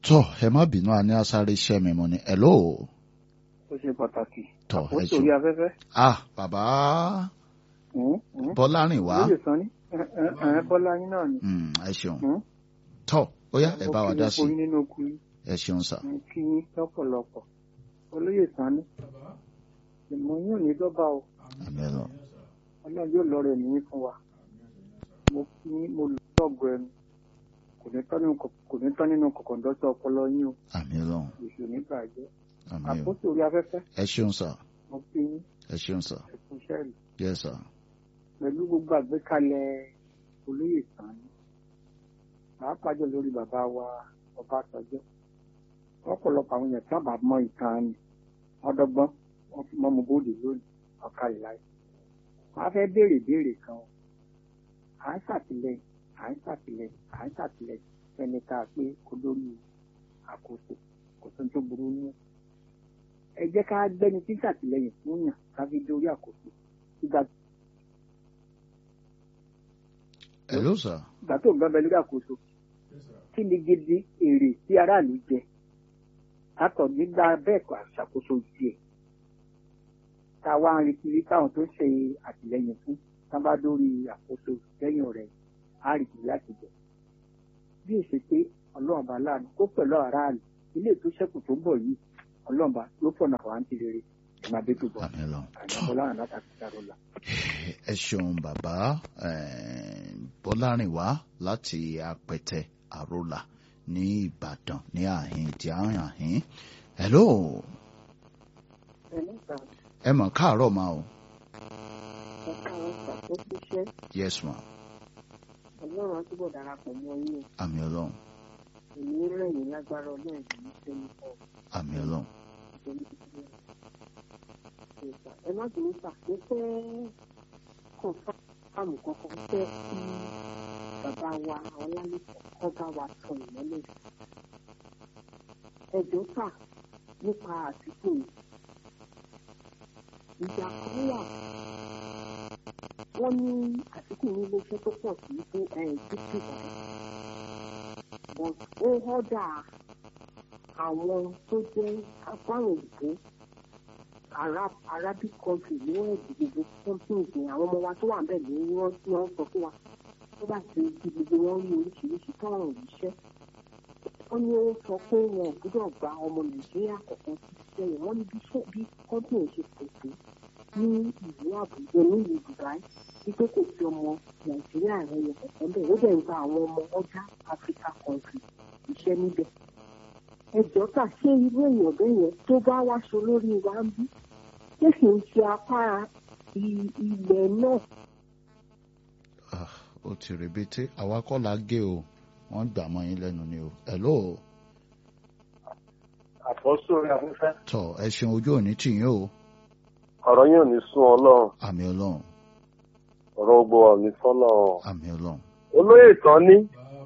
tọ ẹ má bínú a ní asáré iṣẹ́ mi mo ní hello ó ṣe pàtàkì. tọ ẹ ó ṣeun sórí afẹ́fẹ́. ah bàbá bọ́lárìn wá lóye sàn ní ẹ bọ́lá yín náà ni. Mm, ẹ ṣeun Hmm? tọ ó yá ẹ bá wa dá sí mo kí yín nínú okùn yín ẹ ṣeun sà mo kí yín lọ́pọ̀lọpọ̀. olóyè sàn ní. ìmọ̀ yín ò ní dọ́gba o àmì ẹ lọ ọlọ́run yóò lọ rẹ̀ nìyí fún wa. mo kí yín mo lọ́gọ̀ ẹnu kò ní tán nínú kò- kò ní tán nínú kọ̀kọ̀ndọ́sọ ọpọlọ yín o àmì ẹ lọ èso nígbà jẹ́. àmì ẹ àpótí orí afẹ́fẹ́ ẹ ṣeun sà mo kí yín ẹ ṣeun sà ẹ̀kú iṣẹ́ rẹ̀ yẹ sà pẹ̀lú gbogbo àgbékalẹ̀ olóyè sàn ní. pàápàá jọ lórí bàbá wa Ọbásanjọ́ ọ̀pọ̀lọpọ̀ àwọn èèyàn tí wọ́n bá mọ ìtàn ni wọ́n dọ́gbọ́n wọ́n fi mọ́ mu bóde lónìí ọ̀kàlẹ̀ láì. wọ́n á fẹ́ béèrè béèrè kan o. à ń ṣàtìlẹ́yìn à ń ṣàtìlẹ́yìn à ń ṣàtìlẹ́yìn fẹ́ni tá a pé kó lórí àkóso kò tó ń tó burú ní. ẹ jẹ́ ká gbẹ́ni tí ń ṣàtìlẹ́yìn fún yàn ká fi dórí àkóso. ìgbà hello sà ìgbà tó ń gbọ́n bẹ lórí àkóso kí ni gidi èrè tí aráàlú jẹ látọ̀ nígbà bẹ́ẹ̀ kọ́ àṣàkóso tiẹ̀ tá a wá ń retí rí táwọn tó ń ṣe àtìlẹyìn fún tá bá dórí àkóso lẹ́yìn ọ̀rẹ́ á rí kìí láti jẹ bí ó ṣe pé ọlọ́run bá láàánú kó pẹ̀lú aráàlú ilé tó ṣẹ́kù tó ń bọ̀ yìí ọlọ́run bá ló fọ̀nà àwọn àǹtí rere ìmàdé tó bọ̀ àmì ẹ lọ tọ àjàbọ̀ láàrín látàkì dárọ́là. ẹ ṣeun bàbá eh, bọ́lárìn wá láti apẹtẹ àrólà ní ìbàdàn ní àhín tí à ń àhín hello ẹ mọ̀ káàárọ̀ máa o yes ma ọlọ́run á túbọ̀ darapọ̀ mọ́ yín o àmì ọlọ́run èmi rẹ̀yìn lágbára ọlọ́run kì í ṣe ní ọ̀ àmì ọlọ́run ẹ má bínú sà mo fẹ́ kàn fáàmù kankan fẹ́ kí bàbá wa ọlálẹ́kọ̀ọ́ kọ́ bá wa sọ ìmọ́lẹ̀ sí. ẹ̀jọ́ sà nípa àtìkù yìí ìjà kan wà wọ́n ní àtìkù ní iléeṣẹ́ tó pọ̀ sí fún ẹ̀ẹ́dẹ́gbẹ̀rún but ó họ́dà àwọn tó jẹ́ afárò òyìnbó arab arabic country ní wọ́n ẹ̀dì gbogbo companies ní àwọn ọmọ wa tó wà bẹ́ẹ̀ ní wọ́n ní wọ́n sọ fún wa tó bá ti di gbogbo wọn rí oríṣiríṣi tọ́rọ̀ òṣìṣẹ́ wọ́n ní ó sọ pé wọn ò gbúdọ̀ gba ọmọ nàìjíríà kọ̀ọ̀kan sí iṣẹ́ yẹn wọ́n ní bí ṣe bí company ṣe pèsè ní ìlú àbújá ní ìlú dubai wípé kò sí ọmọ nàìjíríà rẹ̀ yẹn kọ̀ọ̀kan bẹ́ẹ̀ ó dẹ̀ ń gba àwọn ọmọ ọjà africa country iṣẹ́ níbẹ̀ ẹjọ́ tà ṣé irú èèyàn bẹ́ẹ̀ yẹn tó bá wáṣọ lórí wa ń bí ṣé kì í ṣe apá i- ilẹ̀ náà Ah, ó ti rèbété àwa kọ́ la gé o wọ́n gbà mọ́ yín lẹ́nu ni o hello àfọ́sù orí afẹ́fẹ́ tọ ẹ ṣeun ojú òní tì yín o ọ̀rọ̀ yóò ní sún ọlọ́run àmì ọlọ́run ọ̀rọ̀ gbogbo ọ̀ní fọ́lọ́run. àmì ọlọ́run olóyè tán ní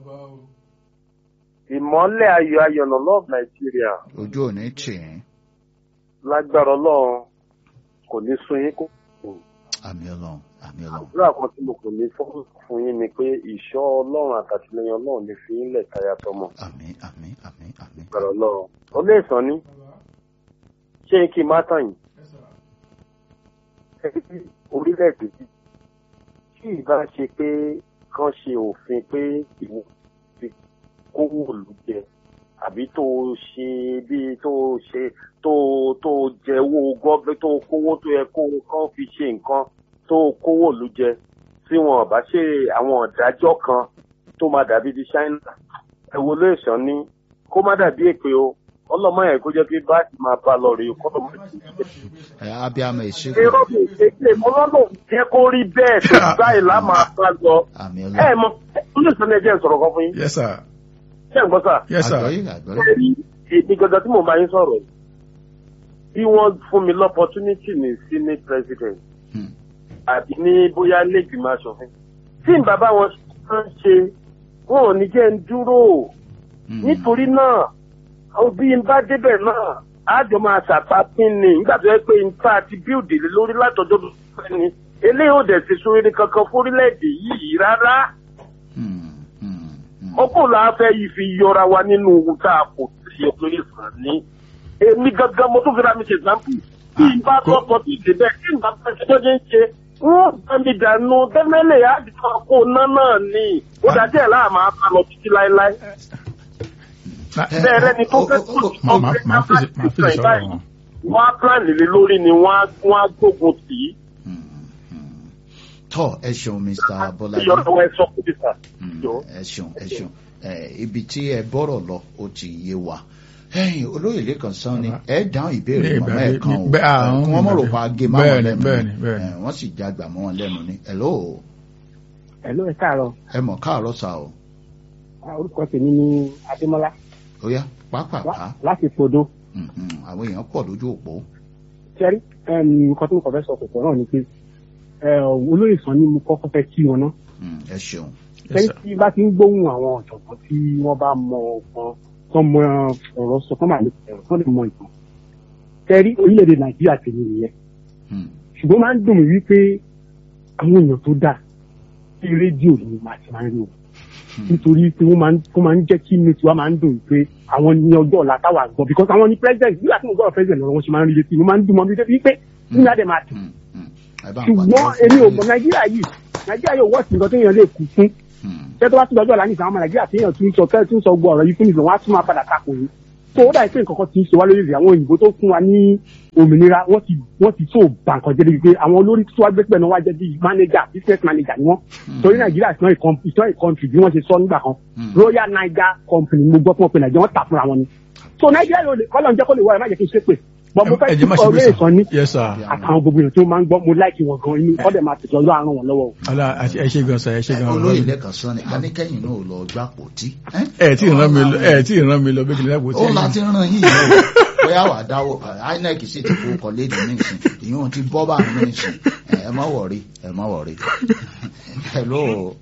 ìmọ́lẹ̀ ayọ̀ ayọ̀nà love Nigeria ojú òní tì yín lágbára ọlọ́run kò ní sún yín kó. àmì ọlọ́run àmì ọlọ́run àdúrà kan tí mo kò ní fọ́ fún yín ni pé ìṣọ́ ọlọ́run àtàtìlẹyìn ọlọ́run ní fi yín lẹ̀ táyà tọmọ àmì àmì àmì àmì lágbára ọlọ́run. olóyè tán ní ṣé kí n má tàn yín. orílẹ̀-èdè yìí tí ìbá ṣe pé kán ṣe òfin pé ìwọ ti kówó òlù jẹ àbí tó ṣe bíi tó ṣe tó tó jẹ owó gọ́ọ̀bẹ tó kówó tó yẹ kó kán fi ṣe nǹkan tó kówó òlù jẹ tí wọn bá ṣe àwọn ọ̀dájọ́ kan tó máa dàbí di China ẹ wo ló ìṣàn ní kó má dàbí èpè o ọlọ́mọ yẹn kó jẹ́ pé báyìí máa bá lọ rèé kọ́ lọ́mọ ìṣèjì ẹ abiyamọ ìṣègùn irọ́ mi ṣe mo lọ́nà jẹ́ kó rí bẹ́ẹ̀ tó báyìí lá máa bá lọ. àmì ẹ ọlọ́run mọ olùsọ ní ẹjẹ sọ̀rọ̀ kan fún yín yes sir ṣé ń gbọ́ sà. yes sir àgbọ̀yé àgbọ̀yé ṣé rí èmi gangan tí mo bá yín sọ̀rọ̀ yìí bí wọ́n fún mi lọ́pọ̀tunity ní senate president Hmm. àbí ní bóyá lẹ́gbìmọ̀ aṣòfin tí n bàbá wọn ń ṣe wọn ò ní jẹ́ ń dúró Hmm. nítorí náà àwọn bí n bá débẹ̀ náà àjọ máa ṣàpapín ni nígbà tó yẹ pé n ta ti bíòdì lé lórí látọjọ́ tó fẹ́ ni eléyìí ò dẹ̀ ti sóríire kankan fórílẹ̀-èdè yìí rárá Hmm. Hmm. Hmm. ọkùnrin la fẹ́ yìí fi yọra wa nínú ohun tá a kò sí olóyè sàn ní. èmi gangan mo tún fi ra mi ṣe example. bí n bá kó- tọ́ sọ bí ìdè bẹ́ẹ̀ kí n bá fẹ́ ṣe tó ṣe ń ṣe wọ́n bá mi dànù tẹ́lẹ̀lẹ̀ àdìsọ kó ná náà ni ó dájú ẹ̀ láàmú àbá lọ títí láéláé. bẹ́ẹ̀ rẹ́ni tó fẹ́ tó ti Má- má- má fèsì má fèsì sọ̀rọ̀ wọn. wọ́n á plan lé lórí ni wọ́n á wọ́n á gbógun tì í. tọ́ ẹ ṣeun mr bọ́lájí ìyọ̀rọ̀ wọn ẹ sọ fún mi sà. Mm, Jọ̀ọ́. ẹ ṣeun ẹ ṣeun Eh, ibi tí ẹ bọ́rọ̀ lọ ó ti yé wa ẹ̀yin olóyè lẹ́kàn sán ni ẹ dáhùn ìbéèrè Ní màmá ìbéèrè- ẹ̀ kan o ní- bẹ́ẹ̀, àwọn kí wọ́n mọ̀ rò pa gé máwọn bẹ́ẹ̀ni, lẹ́nu bẹ́ẹ̀ni, bẹ́ẹ̀ni. Eh, wọ́n sì jágbà mọ́ wọn lẹ́nu ni hello Hello, ẹ káàárọ̀. ẹ mọ̀ káàárọ̀ sà o Ah, Orúkọ tèmi ni Adémọ́lá ó yá pápápá lá- láti Podo. Mhm, àwọn èèyàn pọ̀ lójú òpó Ṣẹ́rí, nǹkan tí mo kàn fẹ́ sọ kòkòrò náà ni pé eh, olóyè sàn ni mo kọ́kọ́ fẹ́ kí wọn náà. Mm, ẹ ṣeun Yes, Ṣẹ́rí sir. tí bá ti ń gbóhùn àwọn ọ̀jọ̀gbọ́n tí wọ́n bá mọ ọ̀gbọ́n tó mọ ọ̀rọ̀ sọ tó máa lè ẹ̀rọ tó lè mọ ìtàn. Ṣẹ́rí orílẹ̀-èdè Nàìjíríà tèmi nìyẹn. Mm, Ṣùgbọ́n máa ń dùn mí wípé àwọn èèyàn tó dáa sí rédíò ni màá ti máa ń rí o. nítorí pé wọ́n máa ń wọ́n máa ń jẹ́ kí inú tiwa máa ń dùn pé àwọn ní ọjọ́ ọ̀la táwa gbọ́ because àwọn ní president nígbà tí mo gbọ́dọ̀ president lọ́rọ̀ wọn ṣe máa ń rí létí mo máa ń dùn mọ́ mi débi pé nínú àdè máa dùn mm, mm. ẹ bá ń ṣùgbọ́n pàtẹ́wọ́ fún èmi ò olóyè. mọ̀ nàìjíríà yìí nàìjíríà yóò wọ́ọ̀sì nǹkan téèyàn lè kú fún Mm, ṣé tó bá tún lọ́jọ́ ọ̀la nìkan àwọn ọmọ nàìjíríà téèyàn tún sọ tẹ́ẹ̀ tún sọ gbọ́ ọ̀rọ̀ yìí fún ìfẹ́ wọn á tún máa padà takò yìí tó ó dà pé nǹkan kan ti ń ṣe wá lórí rẹ̀ àwọn òyìnbó tó fún wa ní òmìnira wọ́n ti wọ́n ti tó bàǹkan jẹ́ débi pé àwọn olórí tó wá gbé pẹ̀lú wá jẹ́ bíi manager business manager ni wọ́n torí nàìjíríà is not a com- is not a country bí wọ́n ṣe sọ nígbà kan Mm. royal niger company mo gbọ́ fún ọ pé nàìjíríà wọ́n tà fúnra wọn ni so nàìjíríà yóò lè kọ́lọ̀ ń jẹ́ kó lè wọ ẹ̀ má jẹ́ kí n ṣe pé bọ́ mo fẹ́ ẹ kí jẹ́ má ṣe ọ̀rẹ́ bẹ́ẹ̀ ìsàn ní sà. Yes, sir. àtàwọn gbogbo èèyàn tó máa ń gbọ́ mo láìkí wọn gan inú ọ̀dẹ̀ máa tẹ̀sán lọ́ àrùn wọn lọ́wọ́ o. Ọlá àti- ẹ ṣe gan sa ẹ ṣe gan olóyè olóyè. lẹ́kàn sán ni aníkẹ́yìn náà ò lọ gbà pò tí. ẹ tí ì rán mi lọ ẹ tí ì rán mi lọ bí kìnìún àpótí. ó láti ràn yín yìí o bóyá wà dáwọ́ inec sì ti fowó kọ léde nísìn ìyóò ti bọ́ bá àwọn nísìn ẹ ẹ má wọ̀rí ẹ má wọ̀rí. hello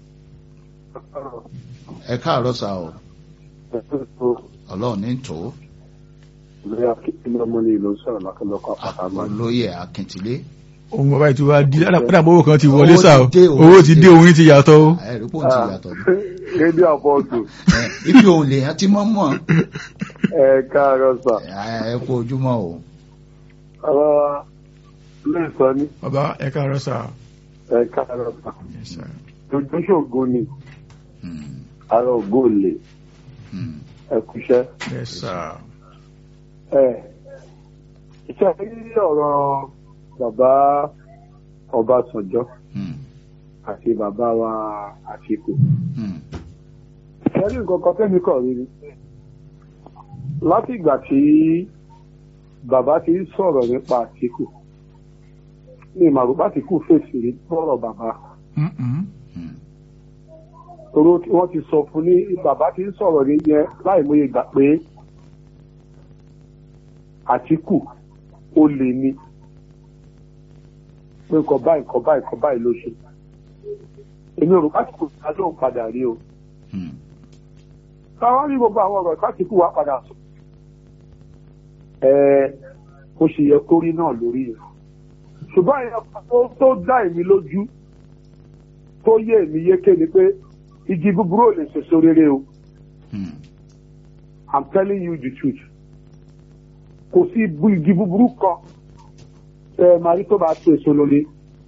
ẹ káàárọ̀ sá o ọlọ́run ní tò ó lóyà kí ilé ọmọ ní ìlú sọ̀rọ̀ lọ́kọ̀lọ́kọ̀ àpáta máa ń olóyè akíntìlé ohun bàbá yìí ti wá di ládàá owó kan ti wọlé Owó sá o ti dé, owó owó ti ti dé. dé ohun yìí ti yàtọ̀ o. ẹ rí pò ń ti yàtọ̀ ní. rédíò àpọ̀jù Ẹ, ibi òun lè yàn tí mọ́ mọ́ ẹ káàárọ̀ sà ẹ ẹ kú ojúmọ́ o ọ̀rọ̀ ilé ìsọ ní bàbá ẹ káàárọ̀ sá. ẹ káàárọ̀ sà Yes, sir. ojú ṣògo ni Hmm, ara ògo lè hmm, ẹ kúṣẹ́ Yes, sir. ẹ iṣẹ́ rí ọ̀rọ̀ bàbá Ọbásanjọ́ hmm, àti bàbá wa Àtìkù hmm, ìṣẹ́rí nǹkan kan tẹ́mi kọ̀ rí ni láti ìgbà tí bàbá ti ń sọ̀rọ̀ nípa Àtìkù ní ìmàrúbá Àtìkù fèsì rí tọ̀rọ̀ bàbá Mm-mm. hmm, toró tí wọ́n ti sọ fún ní bàbá ti ń sọ̀rọ̀ ní yẹn láì mọye gbà pé Àtìkù ó lè ní pé nǹkan báyìí nǹkan báyìí nǹkan báyìí ló ṣe èmi ò rò Àtìkù ká lóun padà rí o hmm, táwọn rí gbogbo àwọn ọ̀rọ̀ Àtìkù wá padà sọ ẹ ó ṣe yẹ kó rí náà lórí rẹ̀ ṣùgbọ́n ẹ̀yàn tó tó dá èmi lójú tó yé èmi yéké ni pé igi búburú ò lè ṣèso rere o hmm, I'm telling you the truth kò sí ibu- igi búburú kan ẹ máa rí tó bá so èso lórí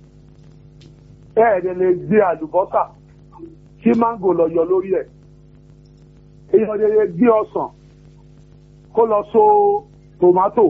ẹ ẹ̀dẹ̀ lè gbé àlùbọ́sà kí máńgò lọ yọ lórí ẹ̀ èèyàn lè lè gbé ọsàn kó lọ so tòmátò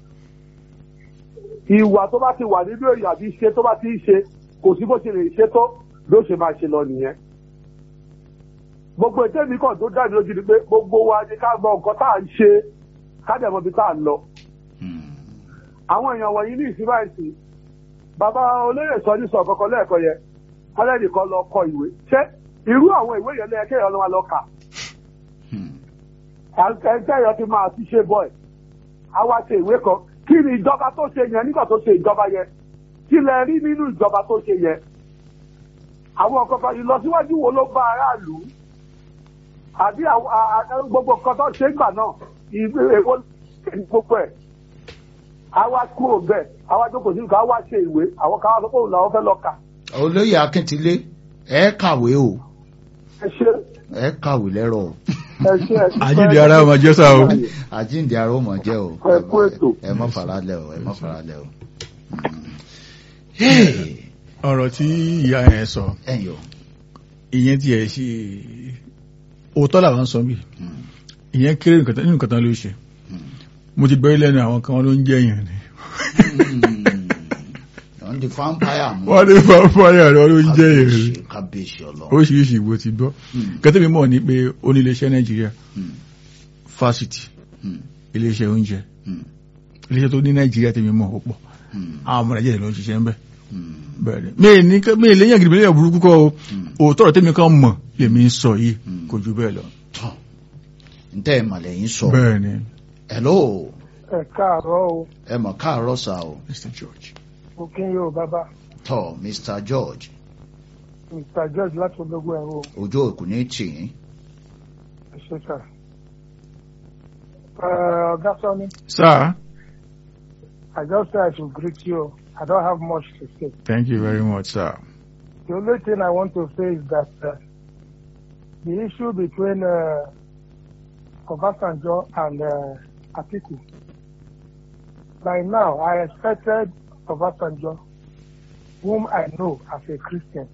ìwà tó bá ti wà nínú èèyàn àbí ṣe tó bá ti ń ṣe kò sí bó ṣe lè ṣe tó ló ṣe máa ṣe lọ nìyẹn gbogbo ètò èmi kan tó dá mi lójú ni pé gbogbo wa ni ká mọ nǹkan tá à ń ṣe ká dẹ̀ mọ ibi tá à ń lọ hmm, àwọn èèyàn wọ̀nyí ní ìsinmi àìsí bàbá olóyè sọ ní sọ kọ̀ọ̀kan lẹ́ẹ̀kan yẹn kọ́lẹ́ẹ̀dì kan lọ kọ ìwé ṣé irú àwọn ìwé yẹn lẹ́yìn kéèyàn lọ́wọ́ lọ kà hmm, ẹgbẹ́ yẹn ti máa ti ṣe bọ́ ẹ̀ á wá ṣe ìwé kan kí ni ìjọba tó ṣe yẹn nígbà tó ṣe ìjọba yẹn kí lẹ rí nínú ìjọba tó ṣe yẹn àwọn kankan ìlọsíwájú wo ló bá aráàlú àbí àwọn- a- a- gbogbo nǹkan tó ṣe ń gbà náà ìwé èwo ní gbogbo ẹ̀ àwa kúrò bẹ́ẹ̀ àwa jókòó sí nǹkan àwa ṣe ìwé àwọn kan wá sọ pé òun làwọn fẹ́ lọ kà olóyè akíntìlé ẹ kàwé o ẹ ṣe ẹ kàwé lẹ́rọ̀ o ẹ ṣe ẹ ṣe àjíǹde ara ọmọ jẹ́ sá o àjíǹde ara ó mọ̀ jẹ́ o Ẹ kú ètò. ẹ mọ́ faralẹ̀ o ẹ mọ́ faralẹ̀ o. Hey, ọ̀rọ̀ tí ìyá yẹn sọ ẹ̀yin o ìyẹn tí ẹ̀ ṣe òótọ́ làwọn sọ bí ìyẹn kéré nǹkan tán- nínú nǹkan tán ló ṣe mo ti gbọ́ lẹ́nu àwọn kan wọn ló ń jẹ́ yẹn ni wọ́n di vampire mú wọ́n ní fáfáyà rẹ̀ ló ń jẹ́ yẹn ni kábíyèsí kábíyèsí ọlọ́run. oríṣiríṣi ìbò ti gbọ́ kẹtẹ́ mi mọ̀ ní pé oníléeṣẹ́ nàìjíríà Hmm. fásitì Hmm. iléeṣẹ́ oúnjẹ Hmm. iléeṣẹ́ tó ní nàìjíríà tẹ̀mí mọ̀ ó pọ̀ Hmm. àwọn ọmọ nàìjíríà ló ń ṣiṣẹ́ ń bẹ̀ Hmm. bẹ́ẹ̀ ni mi ní ká- mi lẹ́yìn àgìrì mílíọ̀nù burúkú kọ́ o òótọ́ ọ̀rọ̀ tẹ́mi kan mọ̀ lèmi ń sọ yìí Hmm. kò ju bẹ́ẹ̀ lọ tọ́ ntẹ́ ẹ̀ mọ̀lẹ́ yín sọ bẹ́ẹ̀ ni hello ẹ káàárọ̀ o ẹ mọ̀ káàárọ̀ sá o Mr. George mo kí yóò bàbá tọ́ Mr George mr george láti ológun ẹ̀rọ ojú òkú ní tì yín ẹ ṣe sà. Ẹ, ọ̀gá sọ́ni sir i just say i should greet you i don't have much to say. thank you very much sir The only thing I want to say is that uh, the issue between uh, Obasanjo and uh, Atiku, by now I expected Obasanjo, whom I know as a Christian,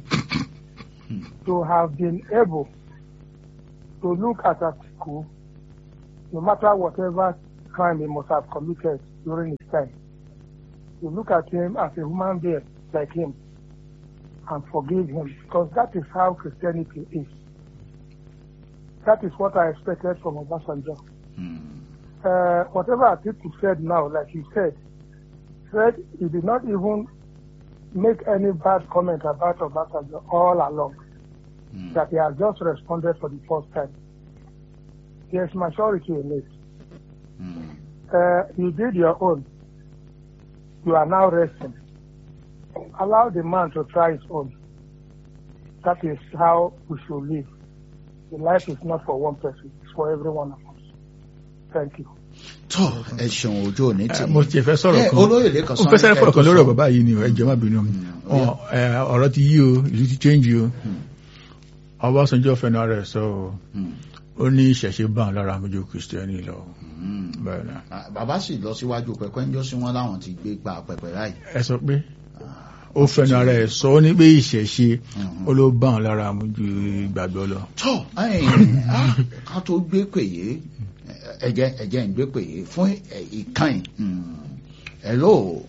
to have been able to look at Atiku, no matter whatever crime he must have committed during his time, to look at him as a human being like him and forgive him because that is how Christianity is. That is what I expected from Obasanjo. Hmm. Uh, whatever Atiku said now, like you said, said he did not even make any bad comment about Obasanjo all along, Hmm. that he has just responded for the first time. There's maturity in it. Hmm. Uh, you did your own. You are now resting. Allow the man to try his own. That is how we should live. The life is not for one person, it's for every one of us. Thank you. tọ́ ẹ ṣeun ojú òní tì Eh, mo tiẹ̀ fẹ́ sọ̀rọ̀ Eh, kan olóyè lẹ́kan ó fẹ́ sẹ́rẹ́ fọ̀rọ̀ kan lórí ọ̀rọ̀ bàbá yìí ni o, ẹ jọ̀ọ́ má bínú Mm, Ọ, eh, ọ̀rọ̀ ti yí o ìlú ti change o Ọbásanjọ́ fẹnu ara ẹ̀ sọ o ó ní ìṣẹ̀ṣe bá àwọn lára àmójú kìrìsìtẹ́nì lọ bẹ́ẹ̀ ni bàbá sì lọ síwájú pẹpẹ ń jọ sí wọn láwọn ti gbé gba pẹpẹ láì ẹ sọ pé ó fẹnu ara ẹ̀ sọ ó ní pé ìṣẹ̀ṣe ó ló bá àwọn lára àmójú ìgbàgbọ́ lọ tọ́ ẹ̀yìn, ah, ká tó gbé pèyé ẹ̀jẹ̀ ẹ̀jẹ̀ ń gbé pèyé fún ìkànnì hello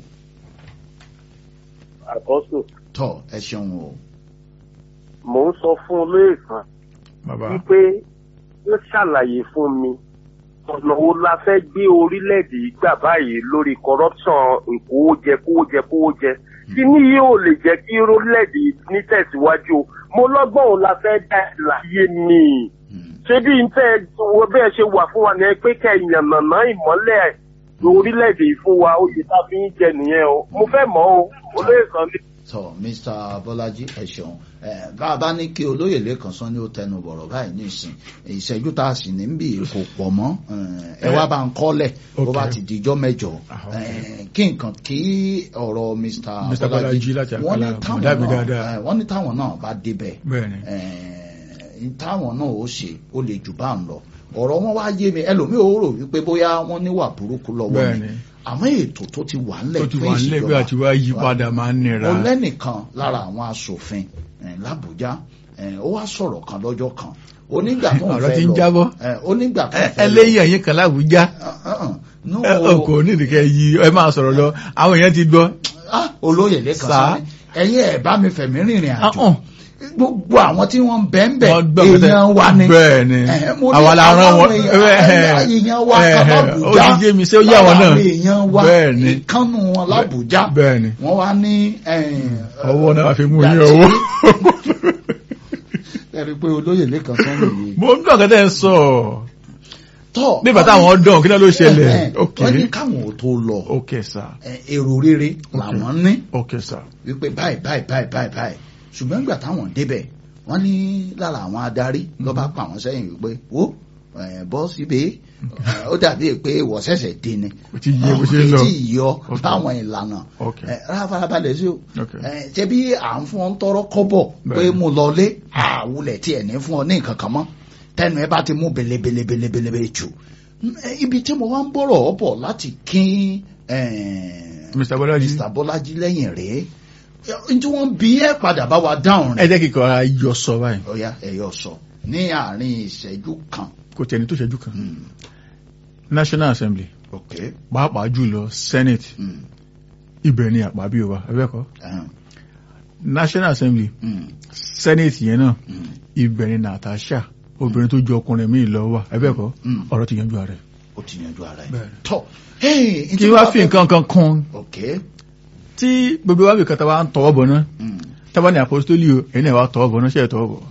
àkọ́sù tọ́ ẹ ṣeun o mò ń sọ fún olóyè kan bàbá wípé ó ṣàlàyé fún mi ọ̀nà wo la fẹ́ gbé orílẹ̀-èdè yìí gbà báyìí lórí corruption ìkówójẹ kówójẹ kówójẹ kí ní yóò lè jẹ́ kí orílẹ̀-èdè yìí ní tẹ̀síwájú o mo lọ́gbọ́n òun la fẹ́ dá ẹ̀ láyé ni ṣé bí n tẹ́ wo bẹ́ẹ̀ ṣe wà fún wa ní pé kẹ́ ìyànnàná ìmọ́lẹ̀ orílẹ̀-èdè yìí fún wa oyè tá a fi ń jẹ nìyẹn o mo fẹ́ mọ̀ o olóyè kan ní. tọ́ mr bọ́lájí ẹ ṣeun Eh, bá a bá ní kí olóyè lẹ́kan sán ní ó tẹnu bọ̀rọ̀ báyìí nísìn ìṣẹ́jú tá a sì ní bí kò pọ̀ mọ́ Eh, ẹ wá bá ń kọ́lẹ̀ bó bá Okay. ti dijọ́ mẹ́jọ Ah, Eh, kí nǹkan kí ọ̀rọ̀ mr Mr. Bọ́lájí láti wọ́n ní Àkàlà, táwọn Mọ̀dábí náà dáadáa. eh, wọ́n ní táwọn náà bá débẹ̀ bẹ́ẹ̀ ni eh, táwọn náà ó ṣe ó lè jù bá ń lọ ọ̀rọ̀ wọn wá yé mi ẹlòmíì ó rò wípé bóyá wọ́n níwà burúkú lọ́wọ́ bẹ́ẹ̀ ni ni àmọ́ ètò tó ti wà ńlẹ̀ ó ti fún wà nílé bí ìṣèjọba àti wá yí padà máa ń nira mo lẹ́nìkan lára àwọn asòfin eh, l'Àbújá eh, ó wá sọ̀rọ̀ kan lọ́jọ́ kan onígbà tó ń Ọ̀rọ̀ fẹ́ ti ń lọ jábọ́. eh, onígbà tó ń Ẹ- fẹ́ lọ ẹlẹ́yìn ẹ̀yìn kan láwùjá Uh, uh, uh, no, kò ní ìdíkẹ́ yí ẹ máa sọ̀rọ̀ lọ àwọn èèyàn ti gbọ́ ah, olóyè lẹ́kan Sá. sáré ẹ̀yin ẹ̀ bá mi fẹ̀mí rìnrìn àjò Uh-uh. gbogbo àwọn tí wọ́n ń bẹ́ẹ̀ bẹ́ẹ̀ Wọ́n gbọ́ pẹ́tẹ́. èèyàn wa ni bẹ́ẹ̀ ni Eh, mo ní àwa la rán àwọn wọn èèyàn- èèyàn wa kan ó l'Àbújá ti jẹ́ mi sí ó yà wọn lára náà àwọn èèyàn wa bẹ́ẹ̀ ni ìkànnù wọn l'Àbújá bẹ́ẹ̀ ni wọ́n wá ní eh, ọwọ́ náà fi mú Gbà yín tí- owó ẹ̀rí pé olóyè lẹ́kan sọ́nà yìí mo ń gbọ́ kẹ́tẹ́ ń sọ tọ́ nígbà táwọn dán kí náà ló ṣẹlẹ̀ Eh, eh, ok wọ́n ní káwọn ò tó lọ ok sir eh, èrò rere làwọn ní ok sir wípé báyìí báyìí báyìí báyìí báyìí ṣùgbọ́n nígbà táwọn débẹ̀ wọ́n ní lára àwọn adarí ló bá pa àwọn sẹ́yìn wípé wo eh, bọ́ síbi ó dàbí pé ìwọ ṣẹ̀ṣẹ̀ dé ni Kò tí yé bó ṣe ń lọ. kò tí yọ Ok. láwọn ìlànà Ok. Eh, rárá farabalẹ̀ sí o Ok. Eh, ṣé bí à ń fún ọ ń tọrọ kọ́bọ̀ pé Bẹ́ẹ̀ni. mo lọ lé àwùlẹ̀ tí ẹ̀ ní fún ọ ní nǹkan kan mọ́ tẹnu ẹ bá ti mú belebelebelebele jù Eh, ibi tí mo wá ń bọ̀rọ̀ ọ bọ̀ láti kín eh, Mr. Bọ́lájí Mr. Bọ́lájí lẹ́yìn rèé n tí wọ́n bí ẹ padà bá wa dáhùn ẹ rẹ̀ jẹ́ kíkọ́ ara yọ sọ báyìí ọ̀ya ẹ̀yọ sọ ní àárín ìṣẹ́jú kan kò tẹ̀ni tó ṣẹ́jú kan Mm, National Assembly ok pàápàá jùlọ Senate mm, ibẹ̀ ni àpábí wa ẹ̀bẹ́kọ́ ẹhàn, National Assembly mm, Senate yẹn náà mm, ibẹ̀ ni Natasha obìnrin tó ju ọkùnrin míì lọ wà ẹ̀bẹ́kọ́ Mm. ọ̀rọ̀ ti yanjú ara ẹ̀ ó ti yanjú ara ẹ̀ Bẹ́ẹ̀ni. tọ́ hey, n tí kí mo wá bá fi fẹ́- nǹkan kan kún ok tí gbogbo wa bí kata wa ń tọwọ́ bọ̀ náà mm, tábà ní apostoli o ẹ̀yin náà wà tọwọ́ bọ̀ náà ṣe é tọwọ́ bọ̀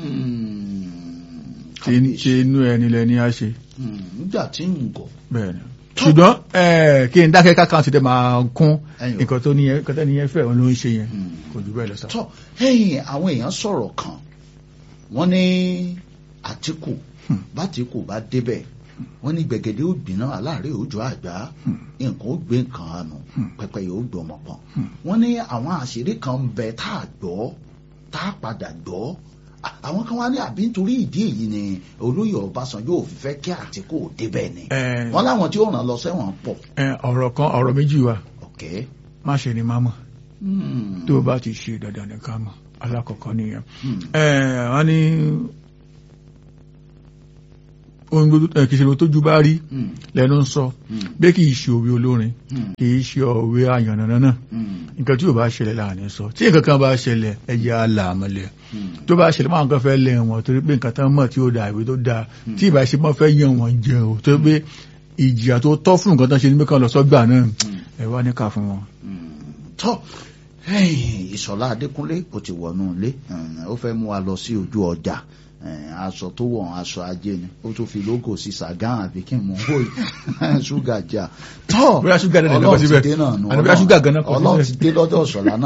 mm, tí tí inú ẹni lẹni á ṣe mm, nígbà tí ń gọ̀ bẹ́ẹ̀ ni ṣùgbọ́n ẹ̀, kí n dákẹ́ kákan ti dẹ̀ máa kún Ẹyọ. nǹkan tó níyẹn nǹkan tó níyẹn fẹ́ òun ló ń ṣe yẹn Mm. kò jù bẹ́ẹ̀ lọ sá. tọ́ ẹ̀yìn àwọn èèyàn sọ̀rọ̀ kan wọ́n ní Àtíkù Hmm. bátìkù bá débẹ̀ wọ́n ní gbẹ̀gẹ̀dẹ̀ ó gbiná aláàárẹ̀ òjò àgbà nǹkan ó gbé nǹkan àánú pẹpẹ yóò gbé ọmọ pọ̀ wọ́n ní àwọn àṣírí kan ń bẹ tá a gbọ́ tá a padà gbọ́ À- àwọn kan wá ní àbí nítorí ìdí èyí ni olóyè Ọbásanjọ́ ò fi fẹ́ kí Àtíkù ò débẹ̀ ni Ẹ, wọ́n láwọn tí ó ràn lọ sẹ́wọ̀n pọ̀ ẹ, ọ̀rọ̀ kan ọ̀rọ̀ méjì wa ọ̀kẹ́ má ṣe ni má mọ̀ Hmm. tó o bá ti ṣe dandan ní ká mọ̀ alákọ̀ọ́kọ́ nìyẹn. Hmm. Ẹ, wọ́n ní ohun gbogbo ẹ, kìí ṣe ohun tójú bá rí Hmm. lẹ́nu ń sọ Hmm. bẹ́ẹ̀ kì í ṣe òwe olórin Hmm. kì í ṣe òwe àyànnànà náà Hmm. nǹkan tí yóò bá ṣẹlẹ̀ láàrin sọ tí nǹkan kan bá ṣẹlẹ̀ ẹ̀jẹ̀ àlàmọ́lẹ̀ Hmm. tó bá ṣẹlẹ̀ máa ń kọ́ fẹ́ lẹ̀ wọ́n torí pé nǹkan tán mọ̀ tí ó da ìwé tó da tí ìbá ṣe mọ́ fẹ́ yàn wọ́n jẹ o torí pé ìjìyà tó tọ́ fún nǹkan tán ṣe ní mẹ́kàn lọ sọ́gbà náà ẹ wá ní ká fún wọn. tọ́ ẹ̀yìn ìṣọ̀lá adékúnlé ó ti wọnú ilé ẹ̀hìn, ó fẹ́ mú wa lọ sí ojú ọjà ẹ̀hìn, aṣọ tó wọ̀ aṣọ ajé ni ó tún fi lógò sí sàgán àbí kí n mú wò yìí ṣúgà jà tọ́ Bóyá ṣúgà náà lè lọ ọlọ́run ti síbẹ̀. dé náà nù Àní bóyá ṣúgà gan-an kọ ọlọ́run síbẹ̀. ti dé lọ́dọ̀ ìṣọ̀lá náà